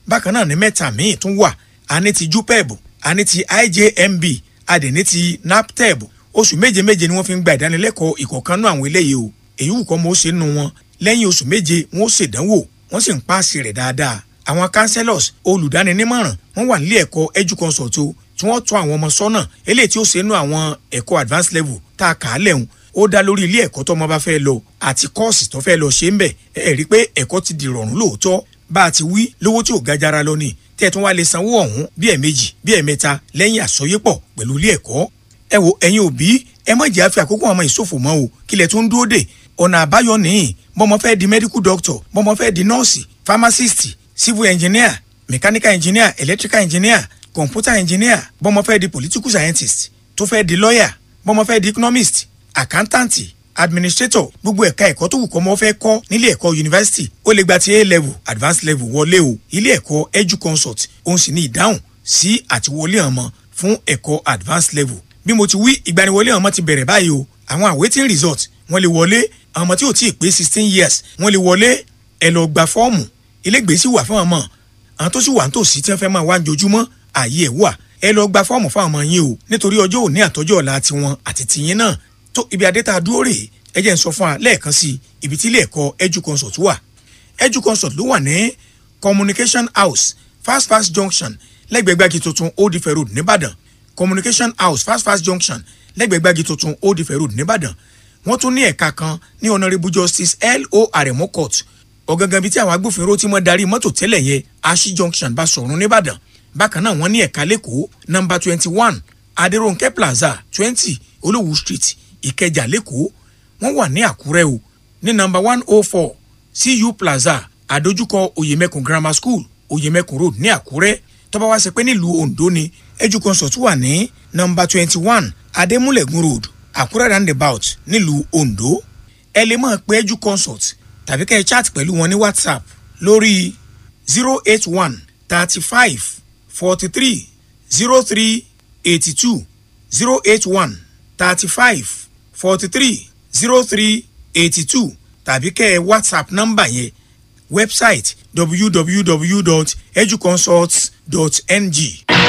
bákan náà ní mẹ́ta míì tún wà a ní ti jupeb a ní ti ijmb a dẹ̀ ní ti naptep oṣù méje méje ni wọ́n fi ń gba ìdánilẹ́kọ̀ọ́ ìkọ̀kan náà àwọn eléyìí o èyí wù kọ́ mo ṣe nù wọn lẹ́yìn oṣù méje wọ́n ó ṣèdánwò wọ́n sì ń paasi rẹ̀ dáadáa àwọn councillors olùdáninímọ̀ràn wọ́n wà nílé ẹ̀kọ́ educonsult o tí wọ́n tọ́ àwọn ọmọ sọ́nà eléyìí tí ó ṣe nù àwọn ẹ̀kọ́ advanced level tá a kà á lẹ́hùn ó dá lórí ilé ẹ̀kọ́ tọ́mọ bá fẹ́ lọ àti kọ́ọ̀sì tó fẹ́ lọ ṣe ń bẹ̀ ẹ rí i pé ẹ̀kọ́ ti di rọrùn lóòótọ́ bá a ti wí lówó tí ò ga jara lọ ni tẹ́ ẹ tún wá lè sanwó ọ̀hún bí ẹ̀ẹ̀mejì bí ẹ̀ẹ̀mẹ́ta lẹ́yìn àsọyépọ̀ pẹ̀lú ilé ẹ̀kọ́ ẹ wo ẹ̀yin òbí ẹ má jẹ́ àfi àkókò àwọn ìṣòfò mọ́ o kílẹ̀ tó ń dúró dè ọ̀nà àbáyọ nìyí bọ́mọ fẹ́ di medical doctor bọ́mọ fẹ́ di nọ́ọ̀sì pharmacist civil engineer mechanical engineer electrical engineer computer engineer bọ́mọ fẹ́ di political scientist tó fẹ́ di lawyer bọ́mọ fẹ́ di economist accountant administrator gbogbo ẹ̀ka ẹ̀kọ́ tó wù kọ́ mọ́ fẹ́ kọ́ nílé ẹ̀kọ́ yunifásitì ó lè gba ti a level advanced level wọlé o ilé ẹ̀kọ́ educonsult òun sì ní ìdáhùn sí àtiwọlé ọmọ fún ẹ̀kọ́ advanced level bí mo ti wí ìgbaniwọlé ọmọ ti bẹ̀rẹ̀ báyìí o àwọn awaiting result wọ́n lè wọlé àwọn ọmọ tí ò tí ì pé sixteen years wọ́n lè wọlé ẹ lọ gba fọ́ọ̀mù ilégbèé sì wà fún ọmọ àwọn tó sì wà nítòsí tí wọ́n fẹ́ máa wá njojúmọ́ ààyè ẹ̀ wà ẹ lọ gba fọ́ọ̀mù fún ọmọ yín o nítorí ọjọ́ òní àtọ́jọ́ ọ̀la tiwọn àti tìyín náà tó ibi adé tá a dúró rèé ẹ jẹ́ n sọ fún wa lẹ́ẹ̀kan sí ibi tí ilé ẹ̀kọ́ educonsult wà educonsult ló wà ní communication house fast fast junction lẹ́gbẹ̀ẹ́ gbági tuntun old ife road nìbàdàn communication house fast fast junction lẹ́gbẹ̀ẹ́ gbági tuntun old ife road nìbàdàn wọ́n tún ní ẹ̀ka kan ní honourable justice l.o. aremo court ọ̀gangan bíi tí àwọn agbófinró tí wọ́n darí mọ́tò tẹ́lẹ̀ yẹn ashi junction bá sọ̀rùn nìbàdàn bákan náà wọ́n ní ẹ̀ka lẹ́kọ̀ọ́ number twenty one adéròǹkẹ́ plaza twenty olówú street ìkẹjà lẹ́kọ̀ọ́ wọ́n wà ní àkúrẹ́ o ní number one oh four cu plaza àdójúkọ oyèmẹkùn grammar school oyèmẹkùn road ní àkúrẹ́ tọ́ba wá ṣe pé nílùú ondo ni educonsult wà ní number twenty one adémúlẹ̀gùn road àkúrẹ́ roundabout nílùú ondo ẹ lè máa pe educonsult tàbí kẹ́ ẹ chat pẹ̀lú wọn ní whatsapp lórí zero eight one thirty five forty three zero three eighty two zero eight one thirty five forty three zero three eighty two tàbí kẹ́ ẹ whatsapp nọ́mbà yẹn website www.educonsult.ng